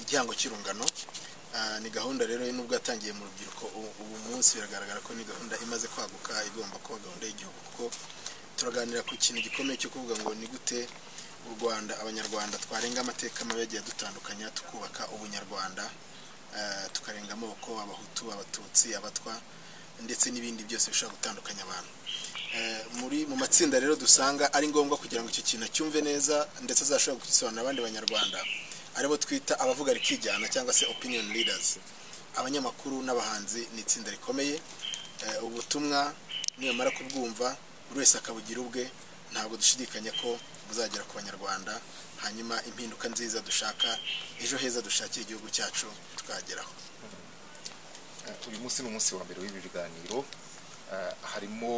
igihango cy'irungano ni gahunda rero nubwo yatangiye mu rubyiruko ubu munsi biragaragara ko ni gahunda imaze kwaguka igomba kuba gahunda y'igihugu kuko turaganira ku kintu gikomeye cyo kuvuga ngo ni gute u rwanda abanyarwanda twarenga amateka mabi yagiye adutandukanya tukubaka ubunyarwanda tukarenga amoko abahutu abatutsi abatwa ndetse n'ibindi byose bishobora gutandukanya abantu muri mu matsinda rero dusanga ari ngombwa kugira ngo icyo kintu acyumve neza ndetse azashobora kugisobanurira abandi banyarwanda aribo twita abavuga rikijyana cyangwa se opinion leaders abanyamakuru n'abahanzi ni itsinda rikomeye ubutumwa nibamara kubwumva buri wese akabugira ubwe ntabwo dushidikanya ko buzagera ku banyarwanda hanyuma impinduka nziza dushaka ejo heza dushakira igihugu cyacu tukageraho uyu munsi ni umunsi wa mbere w'ibi biganiro harimo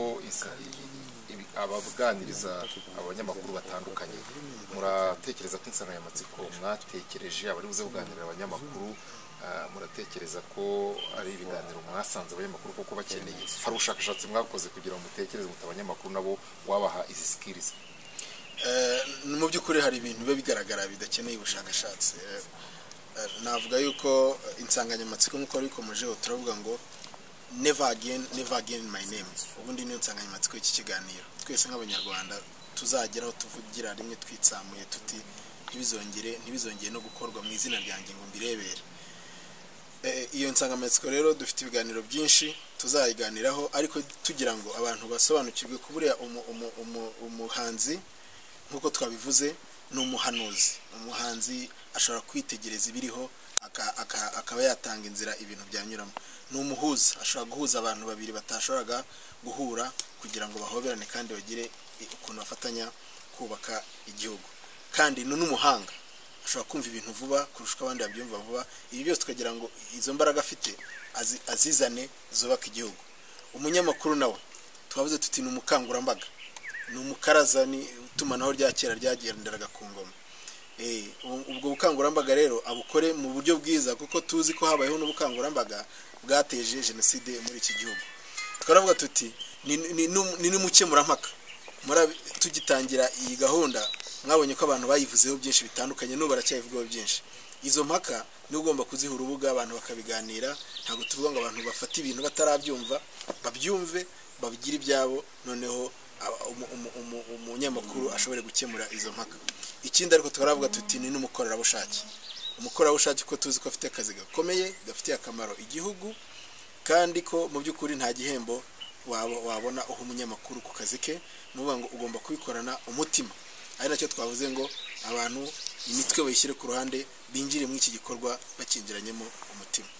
abaganiriza abanyamakuru batandukanye muratekereza ko insanganyamatsiko mwatekereje abari buze kuganirira abanyamakuru muratekereza ko ari ibiganiro mwasanze abanyamakuru kuko bakeneye hari ubushakashatsi mwakoze kugira ngo mutekereze muti abanyamakuru nabo wabaha izi sikirizi mu by'ukuri hari ibintu biba bigaragara bidakeneye ubushakashatsi navuga yuko insanganyamatsiko nk'uko bikomejeho turavuga ngo never again never again my name ubundi niyo nsanganyamatsiko y'iki kiganiro twese nk'abanyarwanda tuzageraho tuvugira rimwe twitsamuye tuti ntibizongere ntibizongere no gukorwa mu izina ryanjye ngo mbirebere iyo nsanganyamatsiko rero dufite ibiganiro byinshi tuzayiganiraho ariko tugira ngo abantu basobanukirwe ko buriya umuhanzi nk'uko twabivuze ni umuhanuzi umuhanzi ashobora kwitegereza ibiriho akaba yatanga inzira ibintu byanyuramo ni umuhuza ashobora guhuza abantu babiri batashoboraga guhura kugira ngo bahoberane kandi bagire ukuntu bafatanya kubaka igihugu kandi ni n'umuhanga ashobora kumva ibintu vuba kurusha uko abandi babyumva vuba ibi byose tukagira ngo izo mbaraga afite azizane zubaka igihugu umunyamakuru nawe twavuze tuti ni umukangurambaga ni umukaraza ni itumanaho rya kera ryagenderaga ku ngoma ubwo bukangurambaga rero abukore mu buryo bwiza kuko tuzi ko habayeho n'ubukangurambaga bwateje jenoside muri iki gihugu twaravuga tuti ni n'umukemurampaka tugitangira iyi gahunda mwabonye ko abantu bayivuzeho byinshi bitandukanye n'ubu baracyayivugaho byinshi izo mpaka niba ugomba kuziha urubuga abantu bakabiganira ntabwo tuvuga ngo abantu bafate ibintu batarabyumva babyumve babigire ibyabo noneho umunyamakuru ashobore gukemura izo mpaka ikindi ariko twaravuga tuti ni n'umukorerabushake umukorerabushake ko tuzi ko afite akazi gakomeye gafitiye akamaro igihugu kandi ko mu by'ukuri nta gihembo wabona uha umunyamakuru ku kazi ke ni ukuvuga ngo ugomba kubikorana umutima ari nacyo twavuze ngo abantu imitwe bayishyire ku ruhande binjire muri iki gikorwa bakingiranyemo umutima